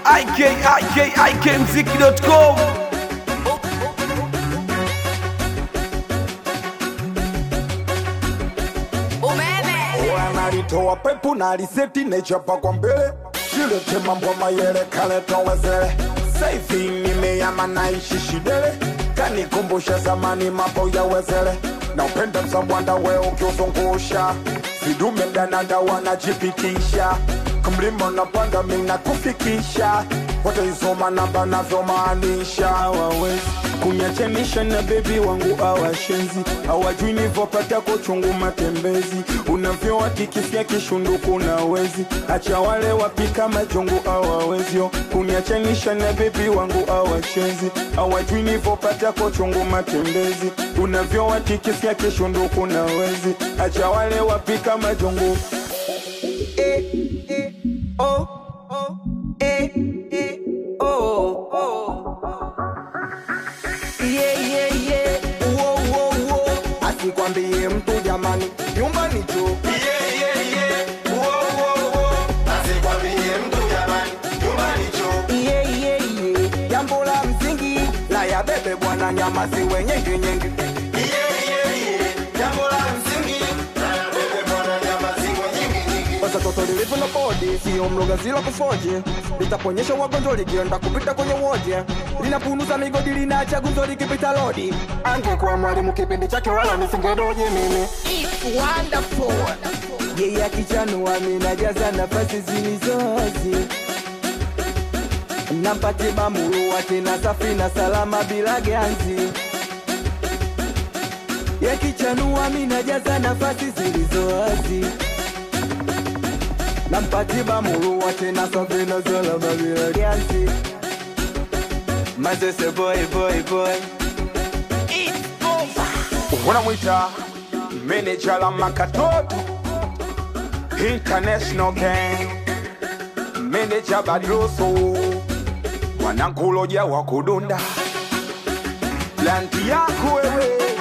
ikikikmziki.com wanalitoa pepu na liseti nechapa kwa mbele silete mambo mayele kaletowezele saivi nimeyama naishi shidele kanikumbusha zamani mambo ya wezele na upenda msambwanda we ukiuzungusha vidume danada wanajipitisha kumlima napanda mina kufikisha wataisoma namba navyomaanisha hawawezi kunyachemisha na bebi wangu awashenzi hawajui nivopata kuchungu matembezi unavyowatikisia kishunduku na wezi acha wale wapika majungu awawezyo kunyachemisha na bebi wangu awashenzi hawajui nivopata kuchungu matembezi unavyowatikisia kishunduku na wezi acha wale wapika majungu eh, eh, oh, oh, eh, eh, oh, oh. Yeah, yeah, yeah. Uo, uo, uo. asikwambie mtu jamani nyumbani tu Yeah, yeah, yeah. jambo la msingi la ya bebe bwana nyama ziwe nyingi nyingi Sasa toto lilivyo na bodi sio mloga zila kufoje litaponyesha wagonjwa likienda kupita kwenye wodi linapunuza migodi linaacha gunzo likipita lodi angekuwa mwalimu kipindi chake wala nisingedoji mimi yeye akichanua minajaza nafasi zilizozi nampate bamurua tena safi na salama bila ganzi yakichanua minajaza nafasi zilizowazi nampati bamurua tena safi na salama bila ganzi mazese boy boy boy wanamwita meneja la makatoto international gang meneja badroso wanankuloja wa kudunda lanti yako wewe